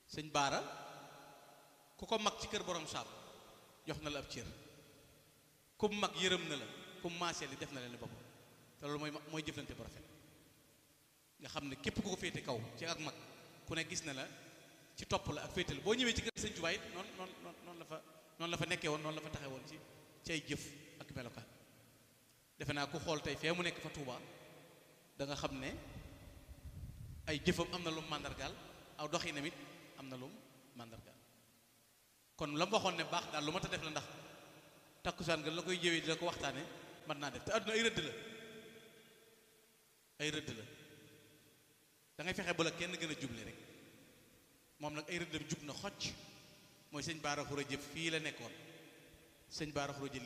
sëñ baara ku ko mag ci kër borom saam jox na la ab cër ku mu mag yërëm na la ku mu maaseel yi def na leen boppam te loolu mooy mooy jëflante bu rafet nga xam ne képp ku ko féete kaw ci ak mag ku ne gis na la ci topp la ak féete la boo ñëwee ci kër sëñ Tuubaa it noonu noonu noonu la fa noonu la fa nekkee woon noonu la fa taxee woon ci ci ay jëf ak melokaan defe naa ku xool tey fee mu nekk fa Tuubaa da nga xam ne ay jëfam am na lu mu màndargaal aw doxinam it am na lu mu màndargaal kon la mu waxoon ne baax daal lu ma ta def la ndax takkusaan nga la koy jëwee di la ko waxtaane mën naa def te àdduna ay rëdd la ay rëdd la da ngay fexe ba la kenn gën a juble rek moom nag ay rëddam jub na xocc mooy sëñ Baara Xura jëf fii la nekkoon sëñ Baara Xura jëf